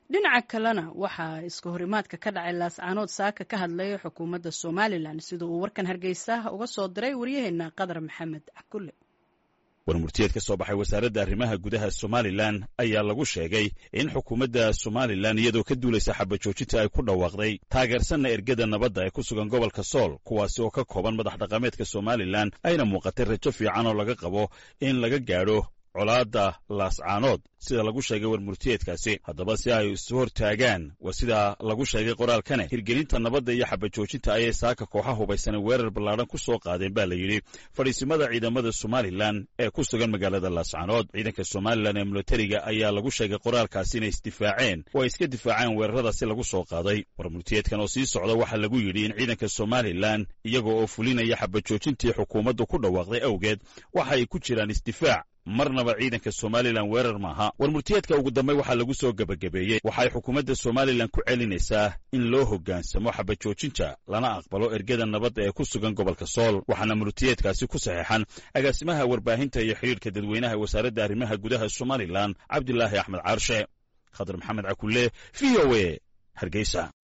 dhinaca kalena waxaa iska horimaadka ka dhacay laascaanood saaka ka hadlaya xukuumadda somalilan sida uu warkan hargeysa uga soo diray waryaheena qadar maxamed cakulle warmurtiyeed ka soo baxay wasaaradda arrimaha gudaha somalilan ayaa lagu sheegay in xukuumadda somalilan iyadoo ka duulaysa xabajoojinta ay ku dhawaaqday taageersanna ergada nabadda ee ku sugan gobolka sool kuwaasi oo ka kooban madax dhaqameedka somalilan ayna muuqatay rajo fiican oo laga qabo in laga gaadho colaadda laascaanood sida lagu sheegay warmurtiyeedkaasi haddaba si ay isu hortaagaan waa sida lagu sheegay qoraalkane hirgelinta nabadda iyo xabajoojinta ayay saaka kooxa hubaysanay weerar ballaadhan ku soo qaadeen baa la yidhi fadhiisimada ciidamada somalilan ee ku sugan magaalada laascaanood ciidanka somalilan ee milatariga ayaa lagu sheegay qoraalkaasi inay isdifaaceen oo ay iska difaaceen weeraradaasi lagu soo qaaday warmurtiyeedkan oo sii socda waxaa lagu yidhi in ciidanka somalilan iyaga oo fulinaya xabajoojintii xukuumaddu ku dhawaaqday awgeed waxa ay ku jiraan isdifaac marnaba ciidanka somalilan weerar maaha warmurtiyeedka ugu dambey waxaa lagu soo gebagabeeyey waxay xukuumadda somalilan ku celinaysaa in loo hoggaansamo xabajoojinta lana aqbalo ergada nabadda ee ku sugan gobolka sool waxaana murtiyeedkaasi ku saxeexan agaasimaha warbaahinta iyo xidhiidhka dadweynaha wasaaradda arrimaha gudaha somalilan cabdilaahi axmed caarshe khadar maxamed cakulle v o e hargeysa